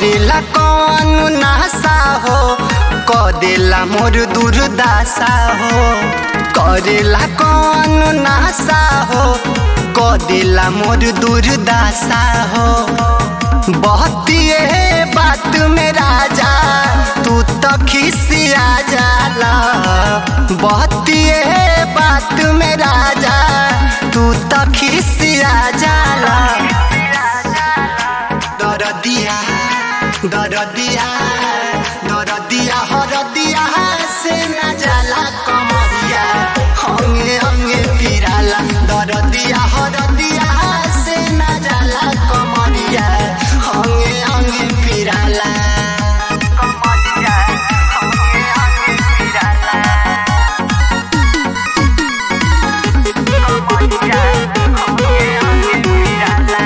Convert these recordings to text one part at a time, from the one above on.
करेला कौन नासा हो कदेला मोर दुर्दासा हो करेला कौन नासा हो कदेला मोर दुर्दासा हो बहतिए बात में राजा तू तो खिसिया जाला बहतिए बात में राजा तू तो खिसिया जाला दरदिया दरदिया दरदिया हरदिया से न जाला कमरिया हंगे हंगे पिराला दरदिया हरदिया से न जाला कमरिया हंगे हंगे पिराला कमरिया हंगे हंगे पिराला कमरिया हंगे हंगे पिराला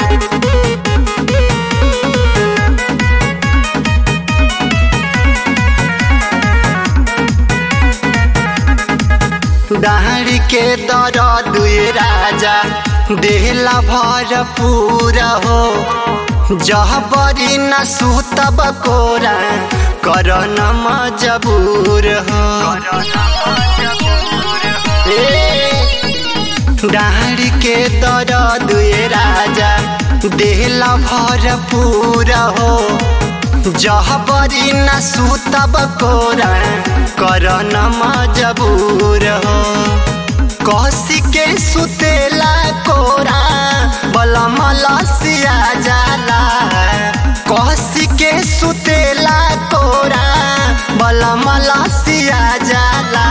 दाहड़ के दरद ये राजा देहला भरपूर हो जहबरी न सुतब कोरा कर न मजबूर हो डाढ़ के दरद ये राजा देहला भरपूर हो जहबरी न सुतब कोरा कर न मजबूर हो कसी के सुतेला कोरा बलम लसिया जाला कसी के सुतेला कोरा बलम लसिया जाला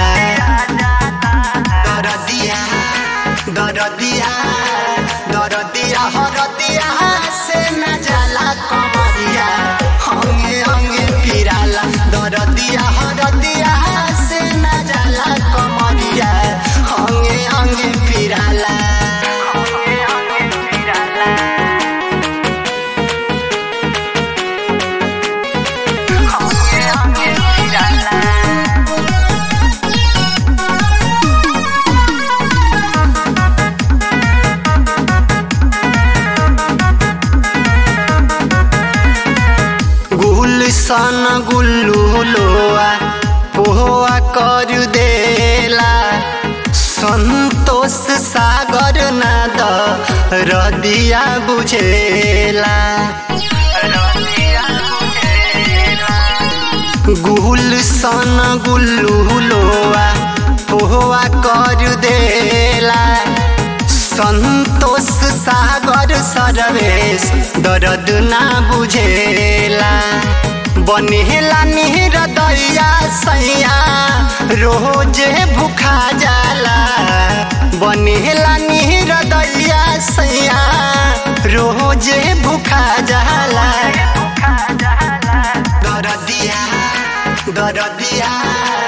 दरदिया दरदिया दरदिया हरदिया से न जाला कमरिया हंगे हंगे पिराला दरदिया हरदिया से न जाला कमरिया हंगे हंगे पिराला हंगे हंगे पिराला हंगे हंगे पिराला गुलशन गुल्लू लोआ पोहा कर देला संतोष सागर नाद रदिया बुझेला रतिया बुझेला गुलशन गुल्लू लोआ पोहा कर देला संतोष सागर सरवेश दर्द ना बुझेला बनेला निरदैया सैया रोजे भूखा जाला बनेला निरदैया सैया रोजे भूखा जाला खा जाला दरदिया दरदिया